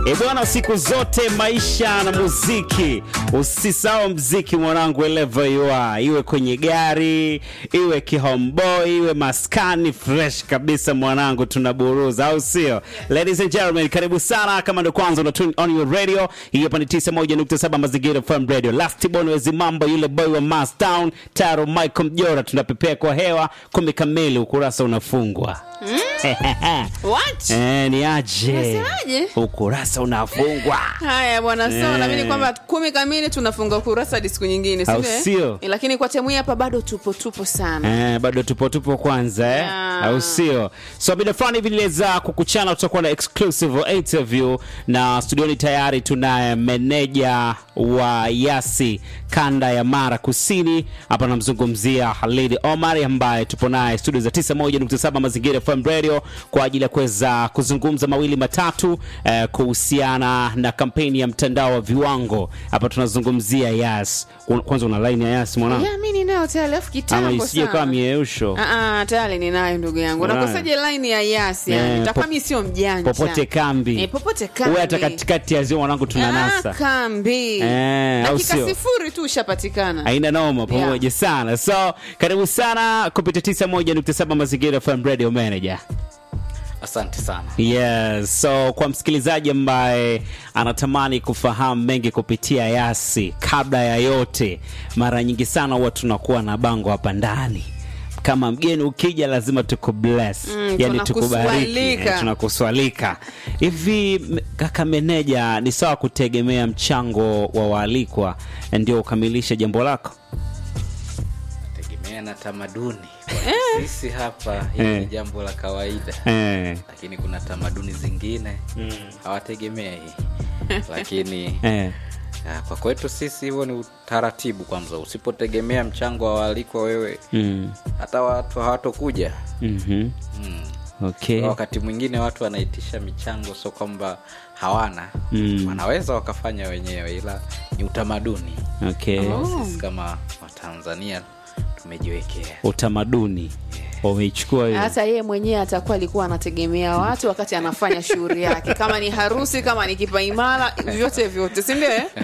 E bwana, siku zote maisha na muziki, usisahau mziki mwanangu, wherever you are, iwe kwenye gari, iwe kihomeboy, iwe maskani, fresh kabisa mwanangu, tunaburuza au sio? Ladies and gentlemen, karibu sana. Kama ndo kwanza una tune on your radio, hii hapa ni 91.7 Mazingira FM Radio. Last Born wezi mambo, yule boy wa Mass Town, Taro Michael Mjora, tunapepea kwa hewa kumi kamili, ukurasa unafungwa. What? Eh, ni aje? Unasemaje? Ukurasa unafungwa. Haya bwana, sawa. Eh. Naamini kwamba kumi kamili tunafunga kurasa hadi siku nyingine, si Au ndio, eh? sio? Eh, Lakini kwa temu hii hapa bado tupo tupo sana. Eh, bado tupo tupo kwanza eh? Yeah. au sio? So bila fulani hivi niliweza kukuchana, tutakuwa na exclusive interview na studioni tayari tunaye meneja wa Yasi kanda ya Mara Kusini. Hapa namzungumzia Halid Omar ambaye tupo naye studio za 91.7 Mazingira FM Radio kwa ajili ya kuweza kuzungumza mawili matatu eh, kuhusiana na kampeni ya mtandao wa viwango. Hapa tunazungumzia Yas. Kwanza una line ya Yas mwanangu? Ya, mimi ninayo tayari alafu ama kitambo isije kama sana. mieusho Ah, ah, tayari ninayo ndugu yangu. Unayo? Nakosaje line ya Yasi Eh, yani? Itakuwa po- mimi sio mjanja. popote kambi Eh, popote kambi. uwe hata katikati ya ziwa mwanangu Ah, tunanasa kambi. Eh, au Dakika sio? sifuri tu ushapatikana. aina noma pamoja sana so karibu sana kupitia 91.7 mazingira FM radio manager Asante sana. yes so kwa msikilizaji ambaye anatamani kufahamu mengi kupitia yasi kabla ya yote mara nyingi sana huwa tunakuwa na bango hapa ndani kama mgeni ukija lazima tukubless Mm, yani tukubariki tunakuswalika. eh, tunakuswalika hivi m- kaka meneja ni sawa kutegemea mchango wa waalikwa ndio ukamilishe jambo lako Tegemea na tamaduni. Kwa Sisi hapa hili Eh. ni jambo la kawaida, eh, lakini kuna tamaduni zingine hawategemei, lakini eh. ah, kwa kwetu sisi huo ni utaratibu. Kwanza, usipotegemea mchango wa waalikwa wewe, Mm. hata watu hawatokuja. mhm. Mm. okay Wakati mwingine watu wanaitisha michango, sio kwamba hawana Mm. wanaweza wakafanya wenyewe, ila ni utamaduni okay ambao sisi kama Watanzania tumejiwekea. utamaduni wameichukua hiyo hata yeye mwenyewe atakuwa alikuwa anategemea watu wakati anafanya shughuli yake kama ni harusi kama ni kipaimara vyote vyote si ndio eh?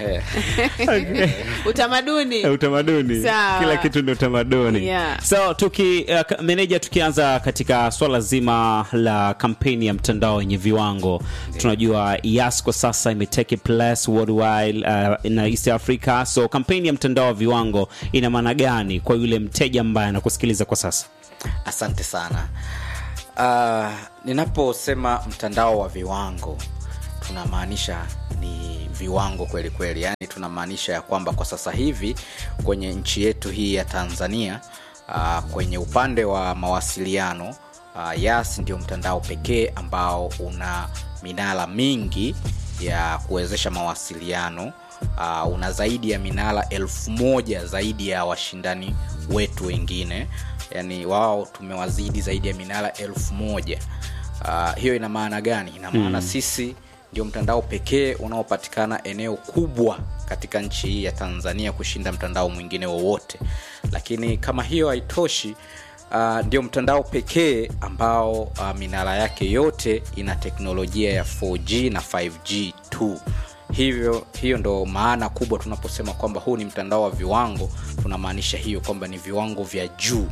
Eh, utamaduni Eh, utamaduni Sawa. kila kitu ni utamaduni Yeah. so tuki uh, ka- meneja tukianza katika swala zima la kampeni ya mtandao wenye viwango tunajua yas kwa sasa imetake place worldwide uh, na east africa so kampeni ya mtandao wa viwango ina maana gani kwa yule mteja ambaye anakusikiliza kwa sasa asante sana. Uh, ninaposema mtandao wa viwango tunamaanisha ni viwango kweli kweli, yaani tunamaanisha ya kwamba kwa sasa hivi kwenye nchi yetu hii ya Tanzania uh, kwenye upande wa mawasiliano uh, Yas ndio mtandao pekee ambao una minara mingi ya kuwezesha mawasiliano uh, una zaidi ya minara elfu moja zaidi ya washindani wetu wengine yani wao tumewazidi zaidi ya minara elfu moja uh, hiyo ina maana gani ina maana mm. sisi ndio mtandao pekee unaopatikana eneo kubwa katika nchi hii ya tanzania kushinda mtandao mwingine wowote lakini kama hiyo haitoshi uh, ndio mtandao pekee ambao uh, minara yake yote ina teknolojia ya 4g na 5g tu hivyo hiyo ndo maana kubwa tunaposema kwamba huu ni mtandao wa viwango tunamaanisha hiyo kwamba ni viwango vya juu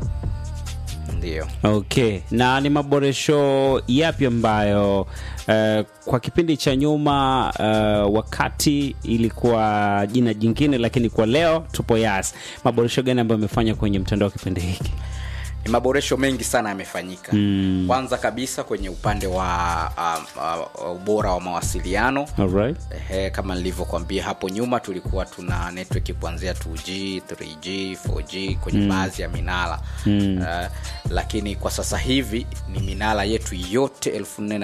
ndio okay na ni maboresho yapi ambayo uh, kwa kipindi cha nyuma uh, wakati ilikuwa jina jingine lakini kwa leo tupo yas maboresho gani ambayo amefanya kwenye mtandao wa kipindi hiki ni maboresho mengi sana yamefanyika mm. kwanza kabisa kwenye upande wa uh, uh, ubora wa mawasiliano Alright. Ehe, kama nilivyokuambia hapo nyuma tulikuwa tuna network kuanzia 2g 3g 4g kwenye mm. baadhi ya minara mm. uh, lakini kwa sasa hivi ni minara yetu yote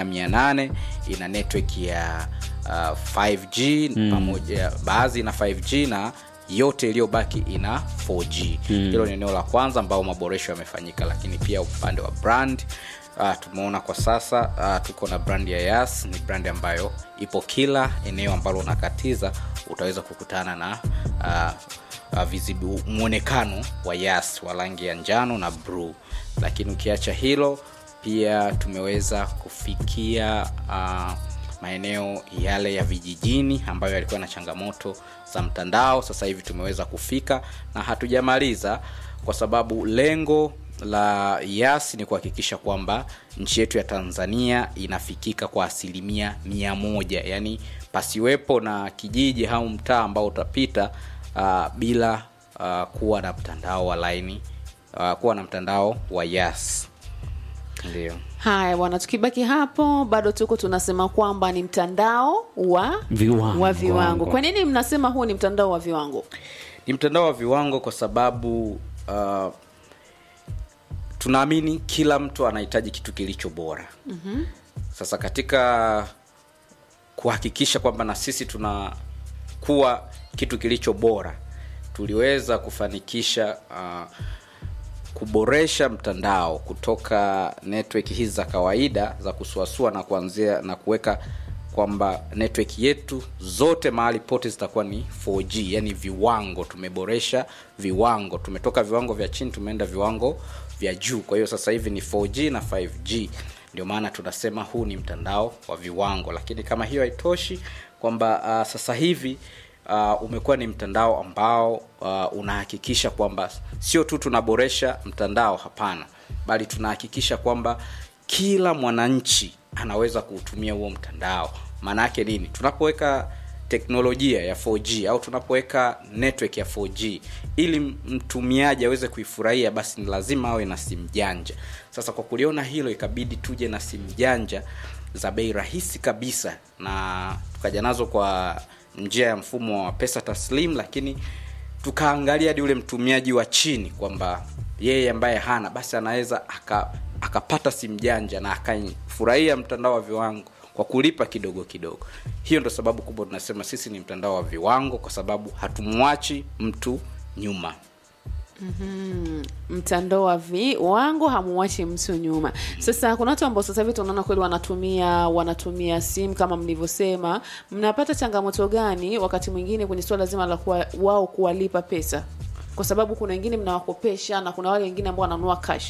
48 ina network ya uh, 5g mm. pamoja baadhi ina 5g na yote iliyobaki ina 4g hilo ni eneo la kwanza ambao maboresho yamefanyika lakini pia upande wa brand uh, tumeona kwa sasa uh, tuko na brand ya yas ni brand ambayo ipo kila eneo ambalo unakatiza utaweza kukutana na uh, uh, visible, mwonekano wa yas wa rangi ya njano na bluu lakini ukiacha hilo pia tumeweza kufikia uh, maeneo yale ya vijijini ambayo yalikuwa na changamoto za mtandao sasa hivi tumeweza kufika na hatujamaliza kwa sababu lengo la yas ni kuhakikisha kwamba nchi yetu ya tanzania inafikika kwa asilimia mia moja yaani pasiwepo na kijiji au mtaa ambao utapita uh, bila uh, kuwa na mtandao wa laini uh, kuwa na mtandao wa yas ndio haya bwana tukibaki hapo bado tuko tunasema kwamba ni mtandao wa Viwango. wa viwango kwa nini mnasema huu ni mtandao wa viwango ni mtandao wa viwango kwa sababu uh, tunaamini kila mtu anahitaji kitu kilicho bora mm-hmm. sasa katika kuhakikisha kwamba na sisi tunakuwa kitu kilicho bora tuliweza kufanikisha uh, kuboresha mtandao kutoka network hizi za kawaida za kusuasua na kuanzia na kuweka kwamba network yetu zote mahali pote zitakuwa ni 4G yani viwango tumeboresha viwango tumetoka viwango vya chini tumeenda viwango vya juu kwa hiyo sasa hivi ni 4G na 5G ndio maana tunasema huu ni mtandao wa viwango lakini kama hiyo haitoshi kwamba uh, sasa hivi uh, umekuwa ni mtandao ambao uh, unahakikisha kwamba sio tu tunaboresha mtandao hapana bali tunahakikisha kwamba kila mwananchi anaweza kuutumia huo mtandao maana yake nini tunapoweka teknolojia ya 4G au tunapoweka network ya 4G ili mtumiaji aweze kuifurahia basi ni lazima awe na simu janja sasa kwa kuliona hilo ikabidi tuje na simu janja za bei rahisi kabisa na tukaja nazo kwa njia ya mfumo wa pesa taslim lakini tukaangalia hadi ule mtumiaji wa chini kwamba yeye ambaye hana basi anaweza aka akapata simu janja na akafurahia mtandao wa viwango kwa kulipa kidogo kidogo hiyo ndo sababu kubwa tunasema sisi ni mtandao wa viwango kwa sababu hatumwachi mtu nyuma mtandao wa viwango hamuwachi mtu nyuma sasa kuna watu ambao sasa hivi tunaona kweli wanatumia wanatumia simu kama mlivyosema mnapata changamoto gani wakati mwingine kwenye suala zima la kuwa, wao kuwalipa pesa kwa sababu kuna wengine mnawakopesha na kuna wale wengine ambao wananunua cash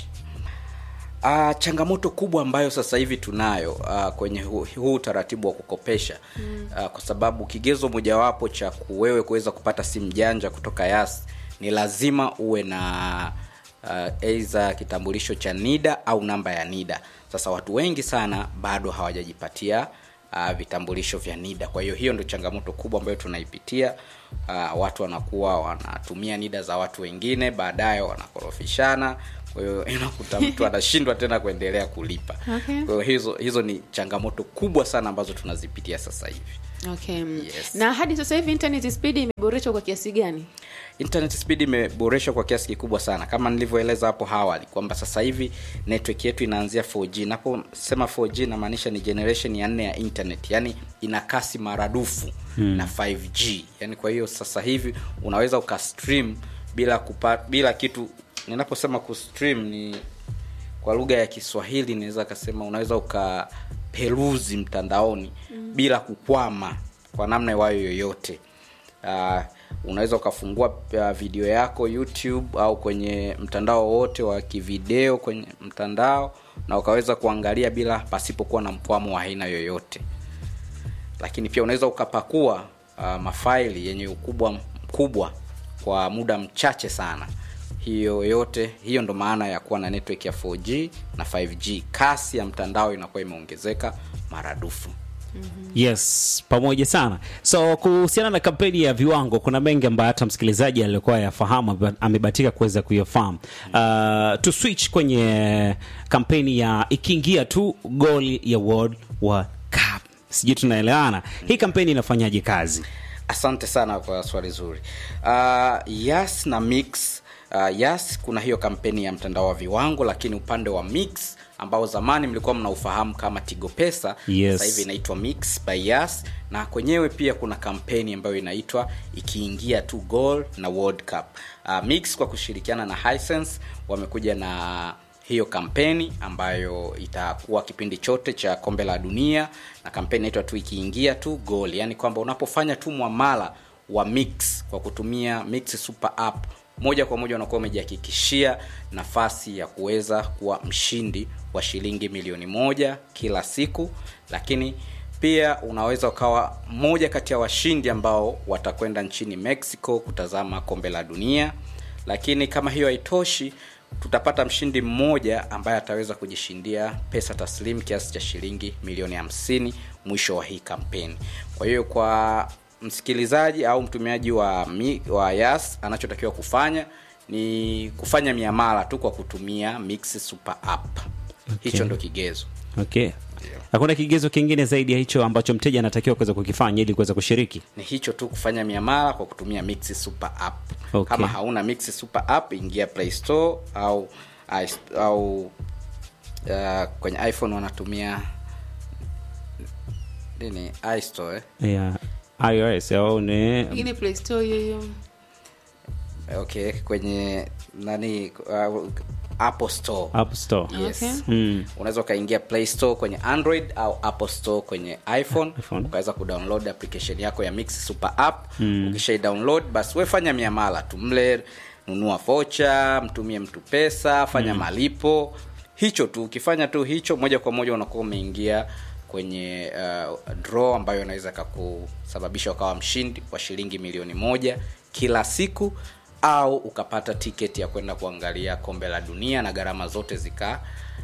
Uh, changamoto kubwa ambayo sasa hivi tunayo uh, kwenye huu, huu utaratibu wa kukopesha mm. uh, kwa sababu kigezo mojawapo cha wewe kuweza kupata simu janja kutoka yas ni lazima uwe na uh, aidha kitambulisho cha nida au namba ya nida sasa watu wengi sana bado hawajajipatia uh, vitambulisho vya nida kwa hiyo hiyo ndio changamoto kubwa ambayo tunaipitia uh, watu wanakuwa wanatumia nida za watu wengine baadaye wanakorofishana kwa hiyo inakuta mtu anashindwa tena kuendelea kulipa Okay. kwa hiyo hizo hizo ni changamoto kubwa sana ambazo tunazipitia sasa hivi okay. Yes. na hadi sasa hivi internet speed imeboreshwa kwa kiasi gani internet speed imeboreshwa kwa kiasi kikubwa sana kama nilivyoeleza hapo awali kwamba sasa hivi network yetu inaanzia 4g naposema 4g inamaanisha ni generation ya nne ya internet yani ina kasi maradufu hmm. na 5g yani kwa hiyo sasa hivi unaweza ukastream bila kupa, bila kitu ninaposema kustream ni kwa lugha ya kiswahili naweza kasema unaweza ukaperuzi mtandaoni mm. bila kukwama kwa namna iwayo yoyote uh, unaweza ukafungua uh, video yako youtube au kwenye mtandao wowote wa kivideo kwenye mtandao na ukaweza kuangalia bila pasipokuwa na mkwamo wa aina yoyote lakini pia unaweza ukapakua uh, mafaili yenye ukubwa mkubwa kwa muda mchache sana hiyo yote hiyo ndo maana ya kuwa na network ya 4g na 5g kasi ya mtandao inakuwa imeongezeka maradufu yes pamoja sana so kuhusiana na kampeni ya viwango kuna mengi ambayo hata msikilizaji alikuwa yafahamu ame- amebatika kuweza kuyafahamu uh, tu switch kwenye kampeni ya ikiingia tu goli ya world wa cup sijui tunaelewana hii kampeni inafanyaje kazi asante sana kwa swali zuri uh, yas na mix uh, yas kuna hiyo kampeni ya mtandao wa viwango lakini upande wa mix ambao zamani mlikuwa mnaufahamu kama tigo pesa Yes. sasa hivi inaitwa mix by yas na kwenyewe pia kuna kampeni ambayo inaitwa ikiingia tu goal na world cup uh, mix kwa kushirikiana na hisense wamekuja na hiyo kampeni ambayo itakuwa kipindi chote cha kombe la dunia na kampeni inaitwa tu ikiingia tu goal yaani kwamba unapofanya tu mwamala wa mix kwa kutumia mix super app moja kwa moja unakuwa umejihakikishia nafasi ya kuweza kuwa mshindi wa shilingi milioni moja kila siku lakini pia unaweza ukawa mmoja kati ya washindi ambao watakwenda nchini mexico kutazama kombe la dunia lakini kama hiyo haitoshi tutapata mshindi mmoja ambaye ataweza kujishindia pesa taslim kiasi cha shilingi milioni 50 mwisho wa hii kampeni kwa hiyo kwa msikilizaji au mtumiaji wa, mi, wa yas anachotakiwa kufanya ni kufanya miamala tu kwa kutumia mix super app hicho ndo kigezo okay hakuna kigezo kingine zaidi ya hicho ambacho mteja anatakiwa kuweza kukifanya ili kuweza kushiriki ni hicho tu kufanya miamala kwa kutumia mix super app Okay. kama hauna mix super app ingia play store au au uh, kwenye iphone wanatumia nini istore eh? yeah. ios au ni Pengine Play Store hiyo hiyo. okay kwenye nani uh, apple store app store yes Okay. mm. unaweza ukaingia play store kwenye android au apple store kwenye iphone, iPhone. ukaweza kudownload application yako ya mix super app mm. ukishai download basi wefanya miamala tu mle nunua vocha mtumie mtu pesa fanya mm. malipo hicho tu ukifanya tu hicho moja kwa moja unakuwa umeingia kwenye uh, draw ambayo inaweza kakusababisha ukawa mshindi wa shilingi milioni moja kila siku au ukapata tiketi ya kwenda kuangalia kombe la dunia na gharama zote zika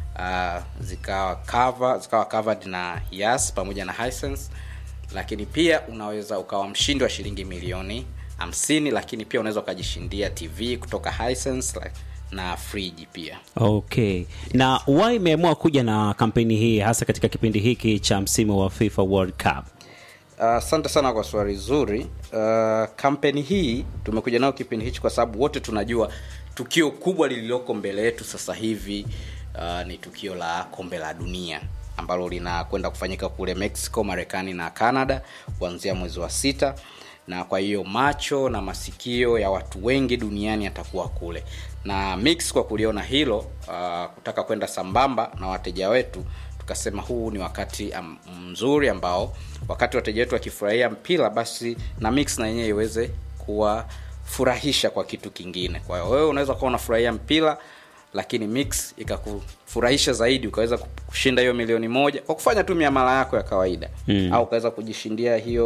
uh, zikawa cover, zikawa covered na yas pamoja na Hisense lakini pia unaweza ukawa mshindi wa shilingi milioni 50 lakini pia unaweza ukajishindia tv kutoka Hisense like, na friji pia okay na why imeamua kuja na kampeni hii hasa katika kipindi hiki cha msimu wa fifa world cup asante uh, sana kwa swali zuri uh, kampeni hii tumekuja nayo kipindi hichi kwa sababu wote tunajua tukio kubwa lililoko mbele yetu sasa hivi uh, ni tukio la kombe la dunia ambalo linakwenda kufanyika kule mexico marekani na canada kuanzia mwezi wa sita na kwa hiyo macho na masikio ya watu wengi duniani yatakuwa kule na mix kwa kuliona hilo uh, kutaka kwenda sambamba na wateja wetu tukasema huu ni wakati am, mzuri ambao wakati wateja wetu wakifurahia mpira basi na mix na yenyewe iweze kuwafurahisha kwa kitu kingine kwa hiyo wewe unaweza kuwa unafurahia mpira lakini mix ikakufurahisha zaidi ukaweza kushinda hiyo milioni moja kwa kufanya tu miamala yako ya kawaida mm. au ukaweza kujishindia hiyo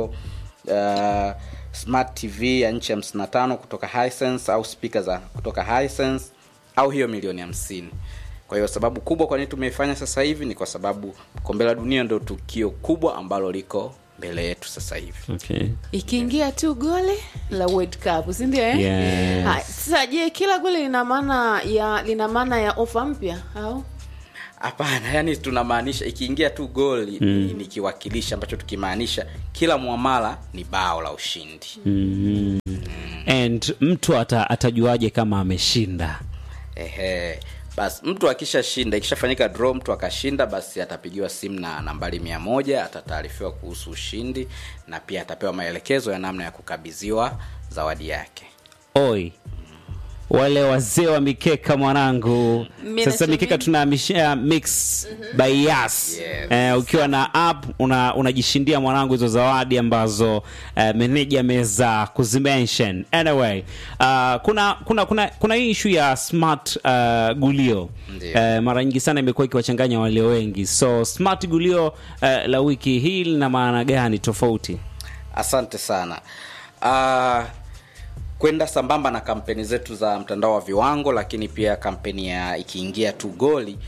uh, smart tv ya nchi hamsini na tano kutoka Hisense au spika za kutoka Hisense au hiyo milioni hamsini kwa hiyo sababu kubwa kwa nini tumeifanya sasa hivi ni kwa sababu kombe la dunia ndio tukio kubwa ambalo liko mbele yetu sasa hivi okay. ikiingia tu gole la world cup sindio eh? Yes. Hai, sasa je kila gole lina maana ya lina maana ya ofa mpya au hapana yani tunamaanisha ikiingia tu goli mm. ni, ni kiwakilishi ambacho tukimaanisha kila mwamala ni bao la ushindi mm. and mtu ata, atajuaje kama ameshinda ehe basi mtu akishashinda ikishafanyika draw mtu akashinda basi atapigiwa simu na nambari mia moja atataarifiwa kuhusu ushindi na pia atapewa maelekezo ya namna ya kukabidhiwa zawadi yake oi wale wazee wa mikeka mwanangu Mimi sasa nacho mikeka mimi. tunahamishia mix by yas Yes. eh, ukiwa na app una- unajishindia mwanangu hizo zawadi ambazo eh, meneja ameweza kuzimention anyway uh, kuna kuna kuna kuna hii ishu ya smart uh, gulio Ndiyo. eh, mara nyingi sana imekuwa ikiwachanganya walio wengi so smart gulio eh, la wiki hii lina maana gani tofauti asante sana uh, kwenda sambamba na kampeni zetu za mtandao wa viwango lakini pia kampeni ya ikiingia tu goli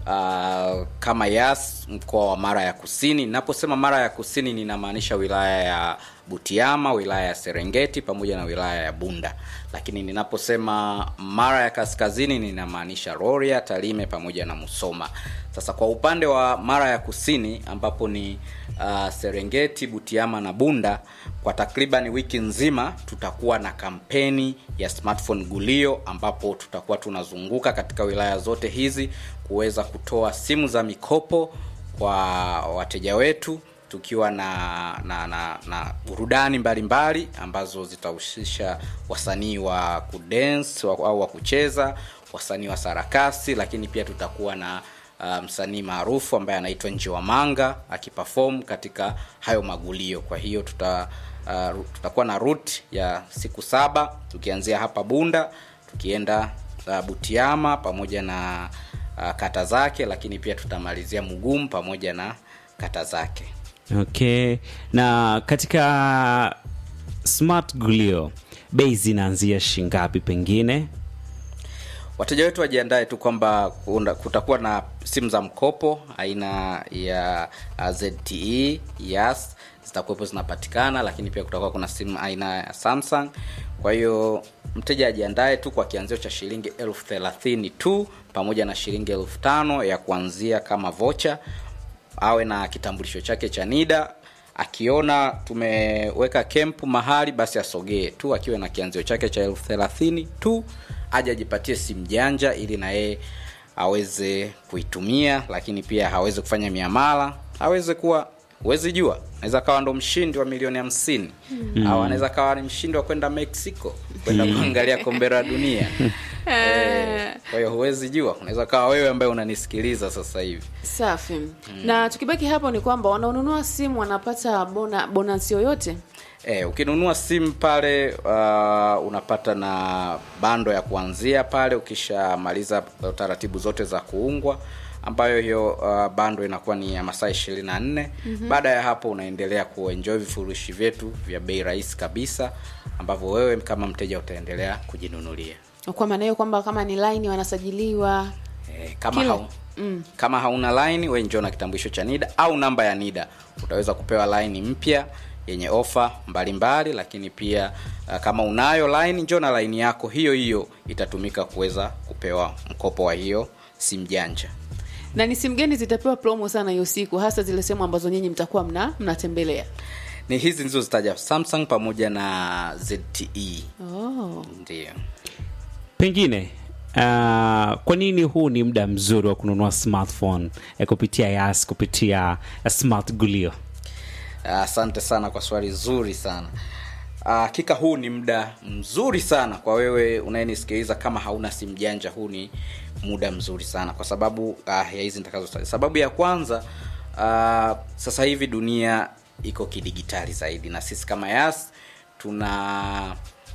uh, kama yas mkoa wa mara ya kusini ninaposema mara ya kusini ninamaanisha wilaya ya butiama wilaya ya serengeti pamoja na wilaya ya bunda lakini ninaposema mara ya kaskazini ninamaanisha roria talime pamoja na musoma sasa kwa upande wa mara ya kusini ambapo ni uh, serengeti butiama na bunda kwa takriban wiki nzima tutakuwa na kampeni ya smartphone gulio ambapo tutakuwa tunazunguka katika wilaya zote hizi kuweza kutoa simu za mikopo kwa wateja wetu tukiwa na na na, na burudani mbalimbali ambazo zitahusisha wasanii wa kudance wa- au wa kucheza wasanii wa sarakasi lakini pia tutakuwa na uh, msanii maarufu ambaye anaitwa njiwa manga akipafom katika hayo magulio kwa hiyo tuta uh, tutakuwa na rut ya siku saba tukianzia hapa bunda tukienda uh, butiama pamoja na uh, kata zake lakini pia tutamalizia mugumu pamoja na kata zake okay na katika smart gulio bei zinaanzia shingapi pengine wateja wetu wajiandae tu kwamba kuna- kutakuwa na simu za mkopo aina ya uh, zte yas zitakuwepo zinapatikana lakini pia kutakuwa kuna simu aina ya samsung kwa hiyo mteja ajiandae tu kwa kianzio cha shilingi elfu thelathini tu pamoja na shilingi elfu tano ya kuanzia kama vocha awe na kitambulisho chake cha nida akiona tumeweka kempu mahali basi asogee tu akiwe na kianzio chake cha elfu thelathini tu aje ajipatie simu janja ili na yeye aweze kuitumia lakini pia aweze kufanya miamala aweze kuwa huwezi jua anaweza kawa ndo mshindi wa milioni hamsini mm. au anaweza kawa ni mshindi wa kwenda mexico kwenda kuangalia kombe la dunia Eh, kwa hiyo huwezi jua unaweza kawa wewe ambaye unanisikiliza sasa hivi safi na tukibaki hapo ni kwamba wanaonunua simu wanapata bona bonus yoyote E, ukinunua simu pale uh, unapata na bando ya kuanzia pale ukishamaliza taratibu zote za kuungwa ambayo hiyo uh, bando inakuwa ni ya masaa ishirini na nne mm-hmm. baada ya hapo unaendelea kuenjoy vifurushi vyetu vya bei rahisi kabisa ambavyo wewe kama mteja utaendelea kujinunulia kwa maana hiyo kwamba kama ni line wanasajiliwa e, kama, Kila- hau, mm. kama hauna line we njoo na kitambulisho cha nida au namba ya nida utaweza kupewa line mpya yenye ofa mbalimbali lakini pia uh, kama unayo line njoo na line yako hiyo hiyo itatumika kuweza kupewa mkopo wa hiyo simu janja na ni simu gani zitapewa promo sana hiyo siku hasa zile sehemu ambazo nyinyi mtakuwa mna mnatembelea ni hizi nilizozitaja samsung pamoja na zte oh. ndio pengine uh, kwa nini huu ni muda mzuri wa kununua smartphone eh, kupitia yas kupitia uh, smart gulio asante sana kwa swali zuri sana hakika huu ni muda mzuri sana kwa wewe unayenisikiliza kama hauna simu janja huu ni muda mzuri sana kwa sababu ah, ya hizi nitakazotaja sababu ya kwanza ah, sasa hivi dunia iko kidigitali zaidi na sisi kama yas tuna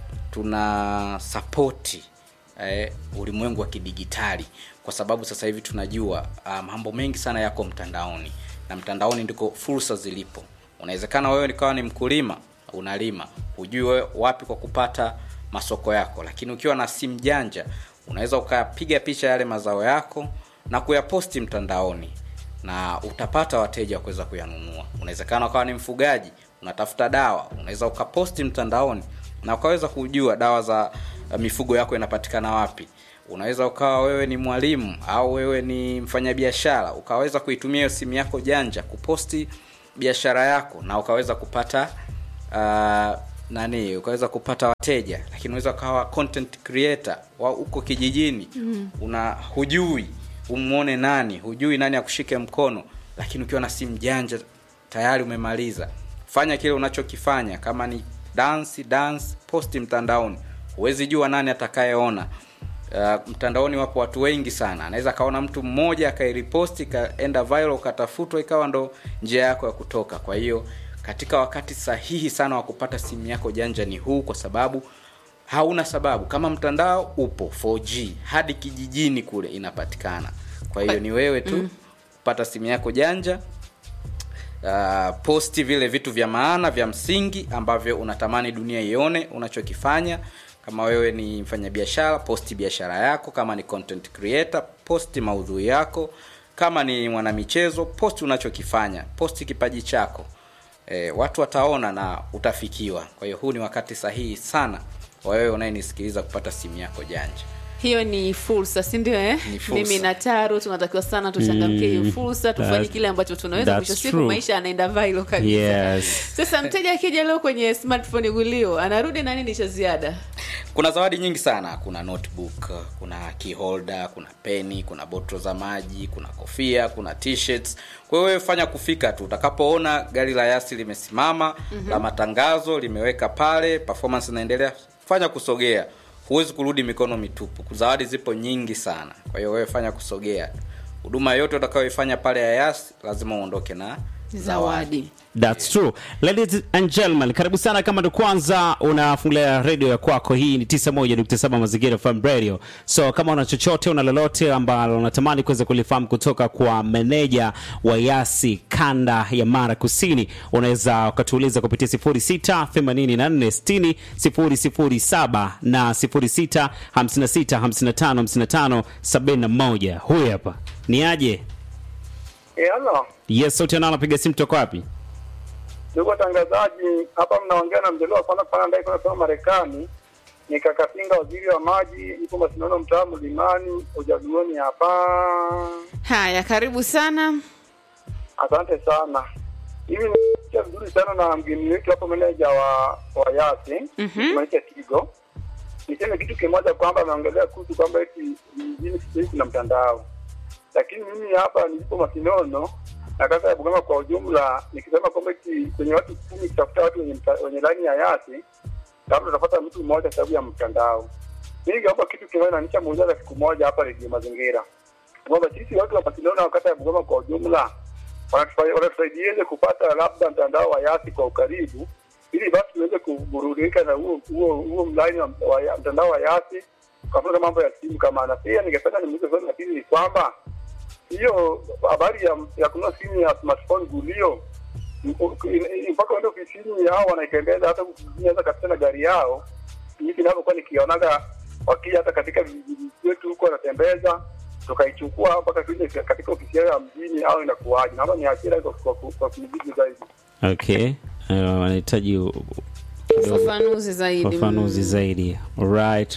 tuna sapoti eh, ulimwengu wa kidigitali kwa sababu sasa hivi tunajua uh, mambo mengi sana yako mtandaoni na mtandaoni ndiko fursa zilipo unawezekana wewe nikawa ni mkulima unalima hujui wewe wapi kwa kupata masoko yako lakini ukiwa na simu janja unaweza ukapiga picha yale mazao yako na kuyaposti mtandaoni na utapata wateja wa kuweza kuyanunua unawezekana ukawa ni mfugaji unatafuta dawa unaweza ukaposti mtandaoni na ukaweza kujua dawa za uh, mifugo yako inapatikana wapi unaweza ukawa wewe ni mwalimu au wewe ni mfanyabiashara ukaweza kuitumia hiyo simu yako janja kuposti biashara yako na ukaweza kupata uh, nani ukaweza kupata wateja lakini unaweza ukawa content creator wa uko kijijini mm. una hujui umwone nani hujui nani akushike mkono lakini ukiwa na simu janja tayari umemaliza fanya kile unachokifanya kama ni dance dance posti mtandaoni huwezi jua nani atakayeona uh, mtandaoni wapo watu wengi sana anaweza akaona mtu mmoja akairiposti ikaenda viral ukatafutwa ikawa ndo njia yako ya kutoka kwa hiyo katika wakati sahihi sana wa kupata simu yako janja ni huu kwa sababu hauna sababu kama mtandao upo 4g hadi kijijini kule inapatikana kwa hiyo ni wewe tu mm. kupata simu yako janja uh, posti vile vitu vya maana vya msingi ambavyo unatamani dunia ione unachokifanya kama wewe ni mfanyabiashara posti biashara yako kama ni content creator posti maudhui yako kama ni mwanamichezo posti unachokifanya posti kipaji chako e, watu wataona na utafikiwa kwa hiyo huu ni wakati sahihi sana wa wewe unayenisikiliza kupata simu yako janja hiyo ni fursa si ndio eh? Ni fursa. mimi na taro tunatakiwa sana tuchangamkie hiyo fursa tufanye That's- kile ambacho tunaweza that's mwisho siku true. maisha anaenda vailo kabisa Yes. sasa mteja akija leo kwenye smartphone gulio anarudi na nini cha ziada kuna zawadi nyingi sana kuna notebook kuna key holder kuna peni kuna botro za maji kuna kofia kuna t-shirts kwa hiyo wewe fanya kufika tu utakapoona gari la yasi limesimama mm-hmm. la matangazo limeweka pale performance inaendelea fanya kusogea huwezi kurudi mikono mitupu zawadi zipo nyingi sana kwa hiyo wewe fanya kusogea huduma yote utakayoifanya pale ya yas lazima uondoke na zawadi That's true. Ladies and gentlemen, karibu sana kama ndo kwanza unafungulia radio ya kwako. Hii ni 91.7 Mazingira FM Radio. So kama una chochote una lolote ambalo unatamani kuweza kulifahamu kutoka kwa meneja wa Yasi kanda ya Mara Kusini, unaweza ukatuuliza kupitia 06 84 60 007 na 06 56 55 55 71. Huyu hapa ni aje? Eh, halo. Yes, sauti anao anapiga simu toka wapi? Ndugu watangazaji, hapa mnaongea na mjelewa wa kwanza pana ndai kunasema Marekani. Ni Kakasinga, waziri wa maji, ipo Masinono, mtaa Mlimani, ujaduoni hapa. haya karibu sana Asante sana. Hivi ni vizuri sana na mgeni wetu hapo, meneja wa wa Yasi Mhm. Maisha Tigo. Niseme kitu kimoja kwamba ameongelea kuhusu kwamba eti mjini siku hizi kuna mtandao, lakini mimi hapa nilipo Masinono na kata ya Bugama kwa ujumla, nikisema kwamba eti kwenye watu kumi kutafuta watu wenye, mta- wenye laini ya Yasi labda utapata mtu mmoja sababu ya mtandao. Mimi ningeomba kitu kimoja na nishamuuliza siku moja hapa redio Mazingira kwamba sisi watu wa Masinono na kata ya Bugama kwa ujumla wanatufa- wanatusaidiaje kupata labda mtandao wa Yasi kwa ukaribu, ili basi tuweze kuburudika na huo huo huo mlaini wa, wa ya- mtandao wa Yasi kwa mfano mambo ya simu kama na pia ningependa nimuulize swali la pili ni kwamba hiyo habari ya, ya kununua simu ya smartphone gulio m- in- mpaka uende ofisini hao wanaitembeza hata ofisini hata katika na gari yao hivi ninavyokuwa nikionaga wakija hata katika vijiji vyetu huko wanatembeza tukaichukua mpaka tuende katika ofisi yao ya mjini au inakuwaje? Naomba ni hasira kwa kwa kwa kujibu zaidi. Okay. Uh, wanahitaji u- kidogo ufafanuzi zaidi ufafanuzi Mm. zaidi. Right.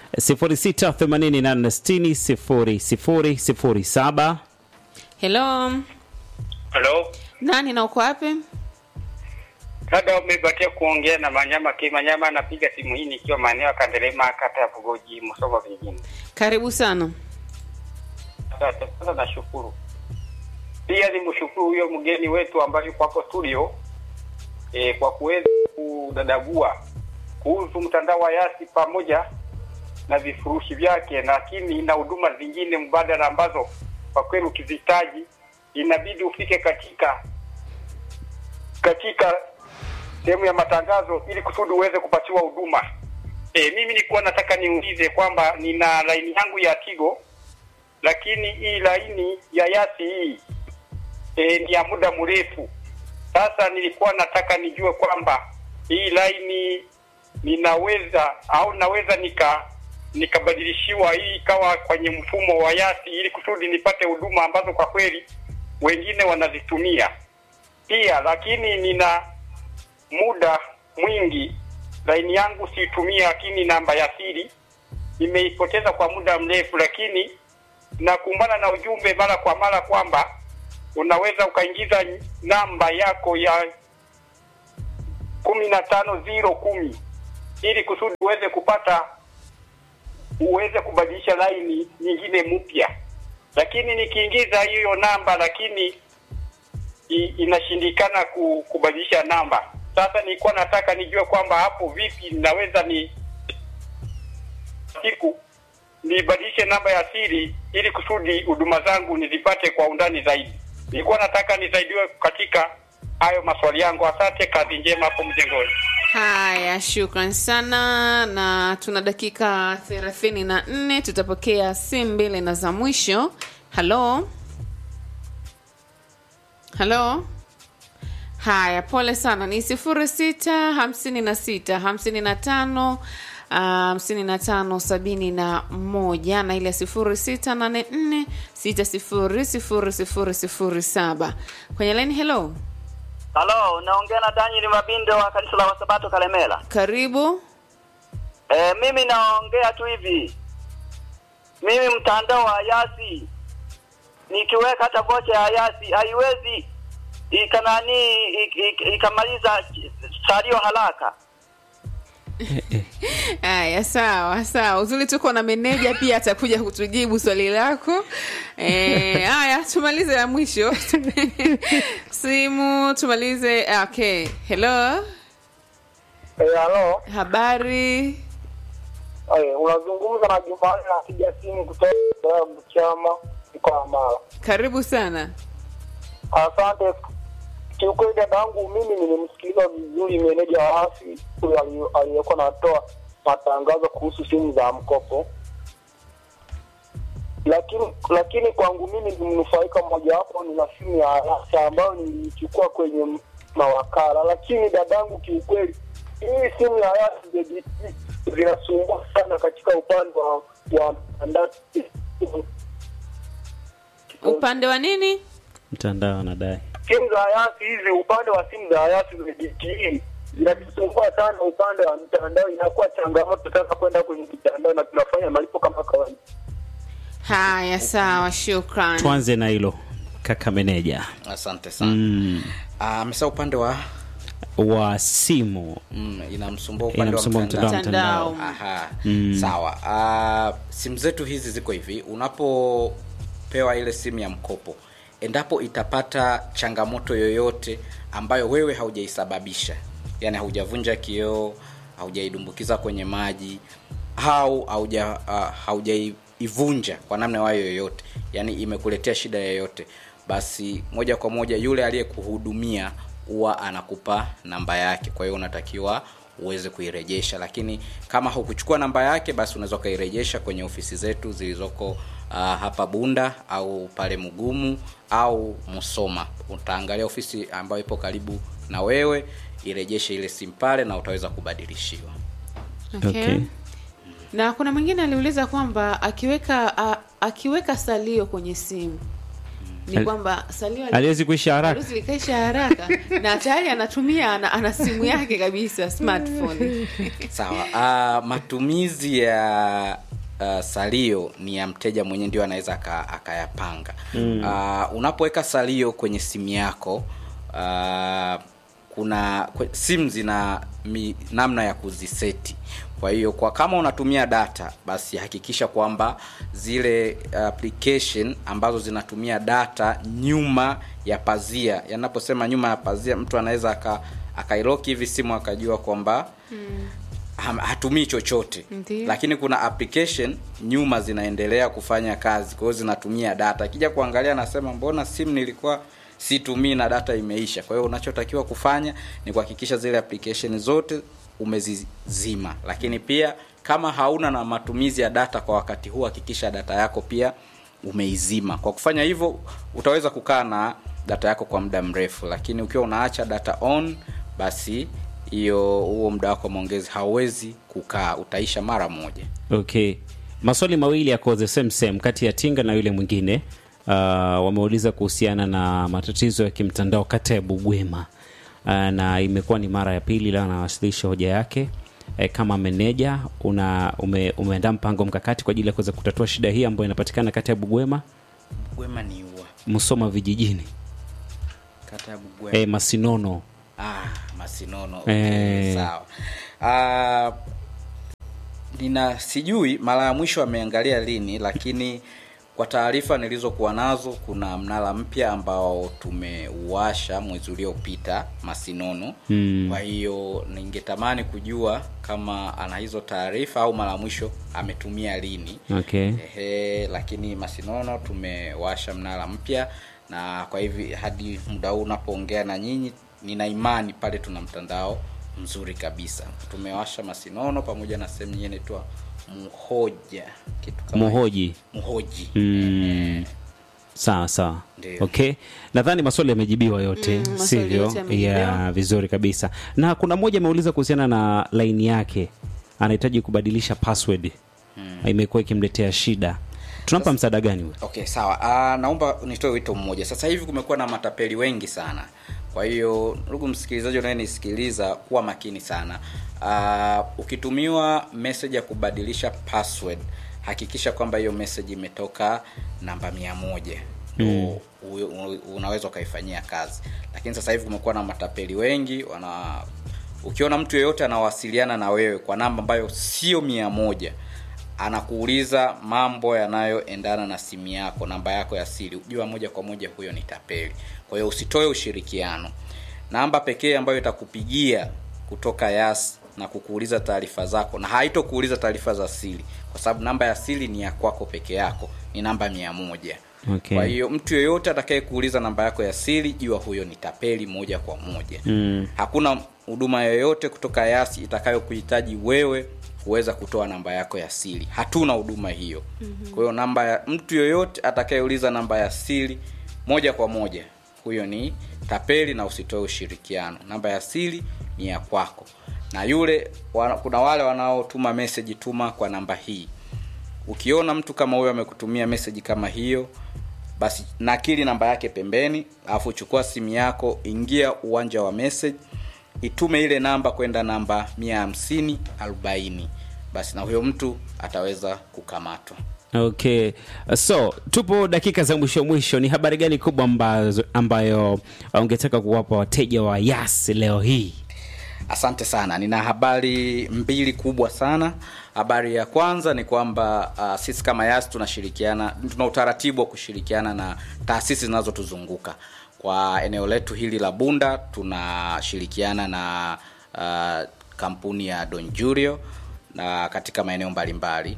0688600007. hello Halo, nani na uko wapi dada, umebatia kuongea na Manyama K. Manyama anapiga simu hii nikiwa maeneo ya Kandelema, kata ya Bugoji, Musoma vijijini. karibu sana Asante sana, nashukuru. Pia ni mshukuru huyo mgeni wetu ambaye yuko hapo studio e, kwa kuweza kudadabua kuhusu mtandao wa Yasi pamoja na vifurushi vyake, lakini na huduma zingine mbadala ambazo kwa kweli ukizihitaji inabidi ufike katika katika sehemu ya matangazo ili kusudi uweze kupatiwa huduma. E, mimi nilikuwa nataka niulize kwamba nina laini yangu ya Tigo lakini hii laini ya Yasi hii e, ni ya muda mrefu. Sasa nilikuwa nataka nijue kwamba hii laini ninaweza au naweza nika nikabadilishiwa hii ikawa kwenye mfumo wa Yasi ili kusudi nipate huduma ambazo kwa kweli wengine wanazitumia pia, lakini nina muda mwingi laini yangu siitumia, lakini namba ya siri nimeipoteza kwa muda mrefu, lakini nakumbana na ujumbe mara kwa mara kwamba unaweza ukaingiza namba yako ya kumi na tano ziro kumi ili kusudi uweze kupata uweze kubadilisha laini nyingine mpya, lakini nikiingiza hiyo namba lakini i, inashindikana ku, kubadilisha namba. Sasa nilikuwa nataka nijue kwamba hapo vipi naweza ni siku nibadilishe namba ya siri ili kusudi huduma zangu nizipate kwa undani zaidi. Nilikuwa nataka nisaidiwe katika hayo maswali yangu. Asante, kazi njema hapo mjengoni. haya shukran sana na tuna dakika thelathini na nne tutapokea simu mbili na za mwisho halo halo haya pole sana ni sifuri sita hamsini na sita hamsini na tano hamsini na tano sabini na moja na ile sifuri sita nane nne sita sifuri sifuri sifuri sifuri saba kwenye laini hello Halo, unaongea na Daniel Mabindo wa kanisa la Wasabato Kalemela. karibu E, mimi naongea tu hivi, mimi mtandao wa Yasi nikiweka hata vocha ya Yasi haiwezi ikanani ik- ik- ikamaliza salio haraka. haya sawa sawa uzuri tuko na meneja pia atakuja kutujibu swali lako Eh, haya tumalize ya mwisho simu tumalize ah, okay hello Eh, halo. habari Eh, unazungumza na Jumani napiga simu kutoka Chama mkoa wa Mara. karibu sana Asante. kiukweli dadangu, mimi nimemsikiliza vizuri meneja wa asi huyo ali- aliyekuwa anatoa matangazo kuhusu simu za mkopo, lakini lakini kwangu mimi ni mnufaika mmojawapo, nina simu ya Arasa ambayo niliichukua kwenye m- mawakala, lakini dadangu, kiukweli hii simu ya Arasa ZBT zinasumbua sana katika upande wa wa mtandao upande wa nini mtandao anadai simu za hayati hizi, upande wa simu za hayati za DTE inatusumbua sana. Upande wa mtandao inakuwa changamoto sana kwenda kwenye mitandao, na tunafanya malipo kama kawaida. haya sawa shukran tuanze na hilo kaka meneja asante sana mm, Ah, amesema upande wa wa simu mm, inamsumbua upande wa inamsumbua mtandao mtandao Mtandao. mtandao Aha, Mm. sawa. Uh, simu zetu hizi ziko hivi, unapopewa ile simu ya mkopo, endapo itapata changamoto yoyote ambayo wewe haujaisababisha, yani haujavunja kioo, haujaidumbukiza kwenye maji au hauja uh, haujaivunja kwa namna wayo yoyote, yani imekuletea shida yoyote, basi moja kwa moja yule aliyekuhudumia huwa anakupa namba yake, kwa hiyo unatakiwa uweze kuirejesha lakini kama hukuchukua namba yake basi unaweza ukairejesha kwenye ofisi zetu zilizoko uh, hapa bunda au pale mgumu au musoma utaangalia ofisi ambayo ipo karibu na wewe irejeshe ile simu pale na utaweza kubadilishiwa okay. Okay. na kuna mwingine aliuliza kwamba akiweka a, akiweka salio kwenye simu ni Ali- kwamba salio ali- aliwezi kuisha haraka Harusi likaisha haraka na tayari anatumia ana, ana simu yake kabisa smartphone sawa uh, matumizi ya uh, salio ni ya mteja mwenyewe ndio anaweza aka- akayapanga mm. uh, unapoweka salio kwenye simu yako uh, kuna kwe- simu zina mi, namna ya kuziseti kwa hiyo kwa kama unatumia data basi hakikisha kwamba zile application ambazo zinatumia data nyuma ya pazia yanaposema nyuma ya pazia mtu anaweza aka akailoki hivi simu akajua kwamba ham- hatumii chochote Ndiyo. lakini kuna application nyuma zinaendelea kufanya kazi kwa hiyo zinatumia data akija kuangalia anasema mbona simu nilikuwa situmii na data imeisha kwa hiyo unachotakiwa kufanya ni kuhakikisha zile application zote umezizima lakini pia kama hauna na matumizi ya data kwa wakati huu hakikisha data yako pia umeizima kwa kufanya hivyo utaweza kukaa na data yako kwa muda mrefu lakini ukiwa unaacha data on basi hiyo huo muda wako wa maongezi hauwezi kukaa utaisha mara moja okay maswali mawili yako the same same kati ya tinga na yule mwingine uh, wameuliza kuhusiana na matatizo ya kimtandao kata ya bugwema uh, na imekuwa ni mara ya pili leo anawasilisha hoja yake e, kama meneja una ume, umeandaa mpango mkakati kwa ajili ya kuweza kutatua shida hii ambayo inapatikana kata ya bugwema bugwema ni ua msoma vijijini kata ya bugwema e, masinono ah, masinono Eh. okay, sawa ah, nina sijui mara ya mwisho ameangalia lini lakini kwa taarifa nilizokuwa nazo kuna mnara mpya ambao tumeuasha mwezi uliopita masinono Mm. kwa hiyo ningetamani kujua kama ana hizo taarifa au mara ya mwisho ametumia lini okay Ehe, lakini masinono tumewasha mnara mpya na kwa hivi hadi muda huu unapoongea na nyinyi nina imani pale tuna mtandao mzuri kabisa tumewasha masinono pamoja na sehemu nyingine inaitwa muhoja kitu kama muhoji muhoji Mm. sawa sawa Ndiyo. okay nadhani maswali yamejibiwa yote Mm, maswali sivyo yote yamejibiwa. ya vizuri kabisa na kuna mmoja ameuliza kuhusiana na laini yake anahitaji kubadilisha password imekuwa ikimletea shida tunampa msaada gani huyo okay sawa uh, naomba nitoe wito mmoja sasa hivi kumekuwa na matapeli wengi sana kwa hiyo ndugu msikilizaji unayenisikiliza kuwa makini sana uh, ukitumiwa message ya kubadilisha password hakikisha kwamba hiyo message imetoka namba mia moja mm. unaweza ukaifanyia kazi lakini sasa hivi kumekuwa na matapeli wengi wana ukiona mtu yeyote anawasiliana na wewe kwa namba ambayo sio mia moja anakuuliza mambo yanayoendana na simu yako namba yako ya siri jua moja kwa moja huyo ni tapeli kwa hiyo usitoe ushirikiano namba pekee ambayo itakupigia kutoka yas na kukuuliza taarifa zako na haitokuuliza taarifa za siri kwa sababu namba ya siri ni ya kwako peke yako ni namba mia moja Okay. kwa hiyo mtu yeyote atakaye kuuliza namba yako ya siri jua huyo ni tapeli moja kwa moja mm. hakuna huduma yoyote kutoka yasi itakayokuhitaji wewe kuweza kutoa namba yako ya siri hatuna huduma hiyo mm-hmm. kwa hiyo namba ya mtu yoyote atakayeuliza namba ya siri moja kwa moja huyo ni tapeli na usitoe ushirikiano namba ya siri ni ya kwako na yule wana, kuna wale wanaotuma meseji tuma kwa namba hii ukiona mtu kama huyo amekutumia meseji kama hiyo basi nakili namba yake pembeni alafu chukua simu yako ingia uwanja wa message itume ile namba kwenda namba 150 40 basi na huyo mtu ataweza kukamatwa okay so tupo dakika za mwisho mwisho ni habari gani kubwa ambazo, ambayo ungetaka kuwapa wateja wa yas leo hii asante sana nina habari mbili kubwa sana habari ya kwanza ni kwamba uh, sisi kama yas tunashirikiana tuna utaratibu wa kushirikiana na taasisi zinazotuzunguka kwa eneo letu hili la bunda tunashirikiana na uh, kampuni ya donjurio na katika maeneo mbalimbali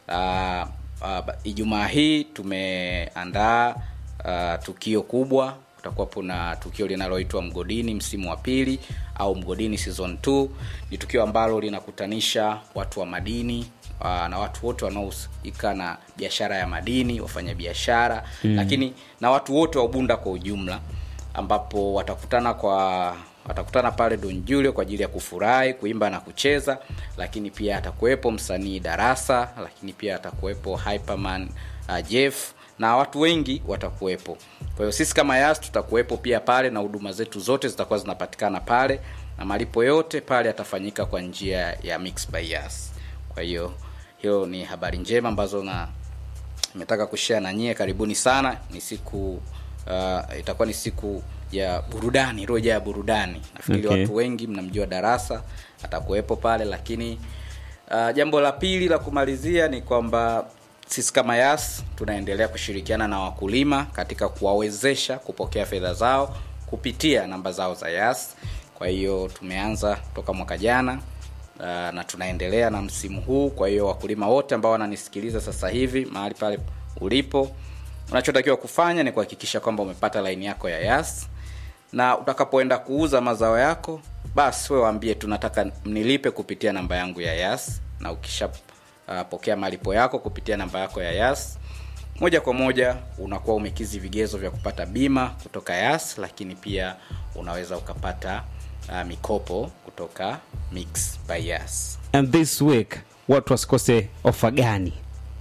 uh, uh, ijumaa hii tumeandaa uh, tukio kubwa kutakuwapo na tukio linaloitwa mgodini msimu wa pili au mgodini season 2 ni tukio ambalo linakutanisha watu wa madini uh, na watu wote wanaohusika na biashara ya madini wafanya biashara mm. lakini na watu wote wa ubunda kwa ujumla ambapo watakutana kwa watakutana pale Don Julio kwa ajili ya kufurahi, kuimba na kucheza, lakini pia atakuwepo msanii Darasa, lakini pia atakuwepo Hyperman uh, Jeff na watu wengi watakuwepo. Kwa hiyo sisi kama Yas tutakuwepo pia pale na huduma zetu zote zitakuwa zinapatikana pale na malipo yote pale yatafanyika kwa njia ya Mix by Yas. Kwa hiyo hiyo ni habari njema ambazo na nimetaka kushare na nyie. Karibuni sana, ni siku uh, itakuwa ni siku ya burudani, roja ya burudani. Nafikiri Okay. watu wengi mnamjua Darasa atakuwepo pale, lakini uh, jambo la pili la kumalizia ni kwamba sisi kama Yas tunaendelea kushirikiana na wakulima katika kuwawezesha kupokea fedha zao kupitia namba zao za Yas. Kwa hiyo tumeanza toka mwaka jana uh, na tunaendelea na msimu huu. Kwa hiyo wakulima wote ambao wananisikiliza sasa hivi mahali pale ulipo, unachotakiwa kufanya ni kuhakikisha kwamba umepata laini yako ya Yas na utakapoenda kuuza mazao yako basi we waambie tunataka mnilipe kupitia namba yangu ya Yas, na ukisha uh, pokea malipo yako kupitia namba yako ya Yas, moja kwa moja unakuwa umekizi vigezo vya kupata bima kutoka Yas, lakini pia unaweza ukapata uh, mikopo kutoka Mix by Yas. and this week watu wasikose ofa gani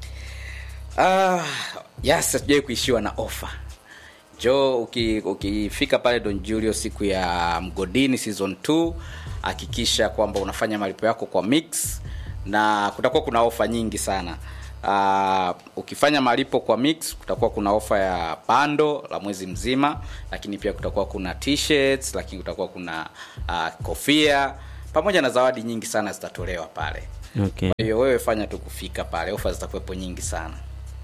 Ah, yes, hatujawai kuishiwa na ofa jo uki- ukifika pale don julio siku ya mgodini season 2 hakikisha kwamba unafanya malipo yako kwa mix na kutakuwa kuna ofa nyingi sana Uh, ukifanya malipo kwa mix kutakuwa kuna ofa ya bando la mwezi mzima lakini pia kutakuwa kuna t-shirts lakini kutakuwa kuna uh, kofia pamoja na zawadi nyingi sana zitatolewa pale okay. kwa hiyo wewe fanya tu kufika pale ofa zitakuwepo nyingi sana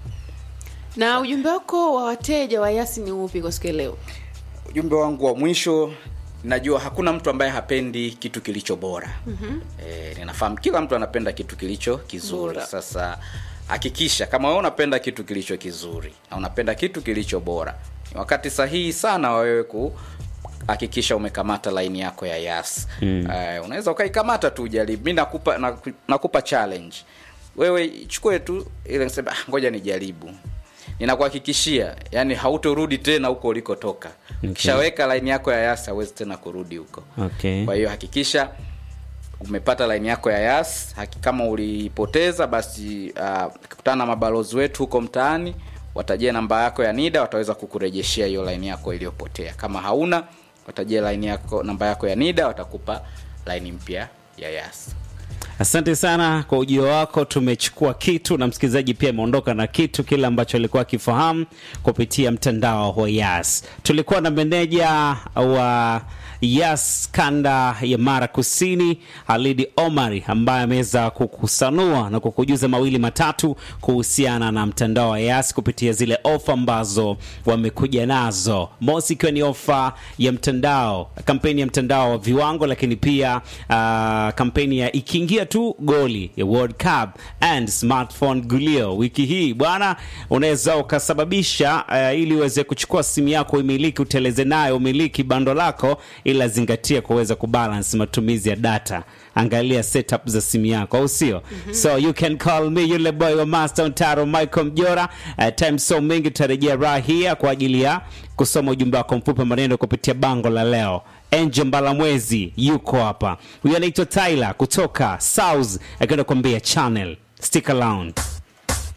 na ujumbe wako wa wateja wa yasi ni upi kwa siku ya leo ujumbe wangu wa mwisho najua hakuna mtu ambaye hapendi kitu kilicho bora mm-hmm. e, ninafahamu kila mtu anapenda kitu kilicho kizuri Bora. sasa hakikisha kama wewe unapenda kitu kilicho kizuri na unapenda kitu kilicho bora ni wakati sahihi sana wa wewe ku hakikisha umekamata laini yako ya yas mm. uh, unaweza ukaikamata tu ujaribu mi nakupa, naku- nakupa challenge wewe ichukue tu ile nisema "Ah, ngoja nijaribu ninakuhakikishia yani hautorudi tena huko ulikotoka Okay. ukishaweka laini yako ya yas hawezi tena kurudi huko Okay. kwa hiyo hakikisha umepata laini yako ya yas haki, kama ulipoteza basi uh, kutana na mabalozi wetu huko mtaani watajia namba yako ya nida wataweza kukurejeshea hiyo laini yako iliyopotea kama hauna watajia laini yako namba yako ya nida watakupa laini mpya ya yas asante sana kwa ujio wako tumechukua kitu na msikilizaji pia ameondoka na kitu kile ambacho alikuwa akifahamu kupitia mtandao wa yas tulikuwa na meneja wa Yas kanda ya Mara Kusini, Halidi Omari ambaye ameweza kukusanua na kukujuza mawili matatu kuhusiana na mtandao wa Yas kupitia zile ofa ambazo wamekuja nazo, mosi ikiwa ni ofa ya mtandao, kampeni ya mtandao wa viwango, lakini pia uh, kampeni ya ikiingia tu goli ya World Cup and smartphone gulio. Wiki hii bwana, unaweza ukasababisha uh, ili uweze kuchukua simu yako umiliki, uteleze nayo umiliki bando lako, ila zingatia kuweza kubalance matumizi ya data. Angalia setup za simu yako, au sio? So you can call me yule boy wa Master Ontaro Michael Mjora. Uh, time so mingi tutarejea raha hii kwa ajili ya kusoma ujumbe wako mfupi wa maneno kupitia bango la leo. Angel Mbalamwezi yuko hapa, huyu anaitwa Tyler kutoka South akienda kuambia channel. Stick around.